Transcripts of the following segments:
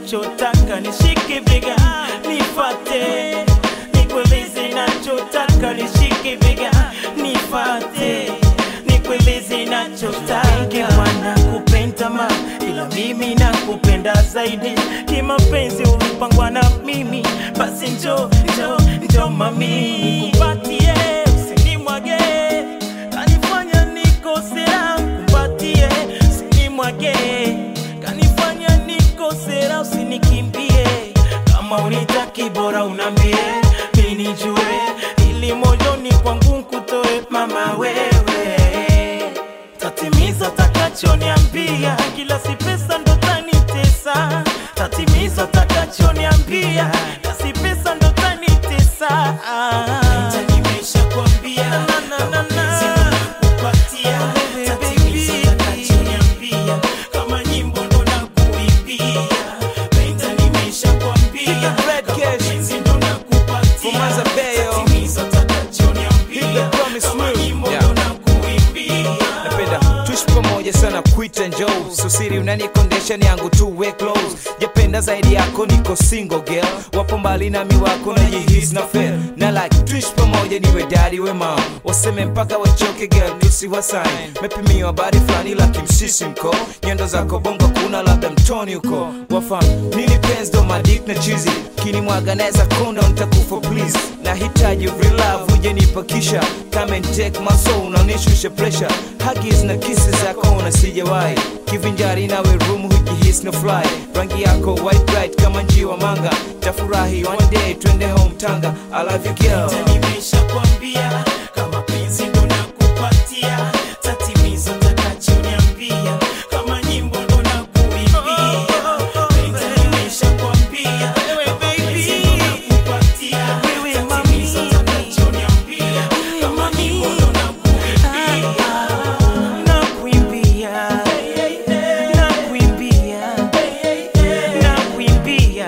nachotaka, nishike bega nifate, nikueleze nachotaka, nishike bega nifate, nikueleze nachotaka. Mwana kupenda ma, ila mimi nakupenda zaidi kimapenzi, ulipangwa na mimi, basi njo njo njo mami, nikupatie usinimwage, kanifanya nikosea, kumbatie usinimwage, kanifanya nikosea, usinikimbie, kama unitaki bora unambie, mimi nijue, ili moyoni kwangu nkutoe mama wewe tatimiza takachoniambia, kila si pesa ndo tanitesa. Tatimiza takachoniambia, kila si pesa ndo tanitesa. Nimeshakwambia kama penzi ndo nakupatia, tatimiza takachoniambia, kama nyimbo ndo nakuimbia. Penda nimeshakwambia Red kama Cash. penzi ndo nakupatia, Fumaza Bayo. tatimiza takachoniambia, Hit the promise kama move. nyimbo Yeah. ndo nakuimbia. napenda tuishi pamoja sana kuita njoo susiri unanikondesha ni yangu tu we close japenda zaidi yako niko single girl wapo mbali nami wako na jihis na fail na like tuishi pamoja niwe daddy we mom waseme mpaka wachoke girl tusiwasain mepimiwa bari fulani la kimsisimko nyendo zako bongo kuna labda mtoni huko wafam nini penzi ndo madik na chizi kinimwaga naweza konda nitakufa please nahitaji real love uje nipakisha come and take my soul unanishusha pressure huggies na kisses zako una sijawahi kivinjari nawe room hujihis no fly rangi yako white bright kama njiwa manga tafurahi one day twende home tanga i love you girl Hata nimeshakwambia kama penzi ndo nakupatia, tatimiza takachoniambia, kama nyimbo ndo nakuimbia. Penda nimeshakwambia kama penzi ndo nakupatia, tatimiza takachoniambia, kama nyimbo ndo nakuimbia. Nakuimbia, nakuimbia, nakuimbia,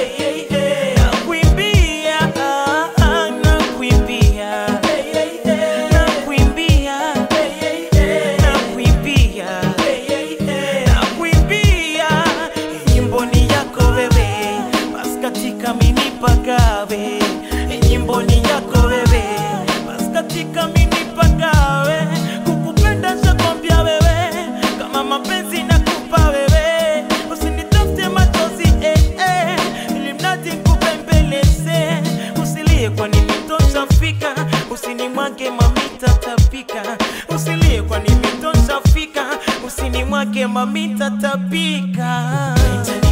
nakuimbia, ah, ah, nakuimbia, nakuimbia, nakuimbia, nakuimbia. Nyimbo ni yako wewe, basi katika mimi pagawe. Nyimbo ni yako wewe, basi katika mimi pagawe. Kukupenda shakwambia wewe, kama mapenzi nakupa wewe, usinitafute machozi eh, eh, ili mradi nikupembeleze. Usilie kwani mitosha fika, usinimwage mamita tapika. Usilie kwani mitosha fika, usinimwage mamita tapika.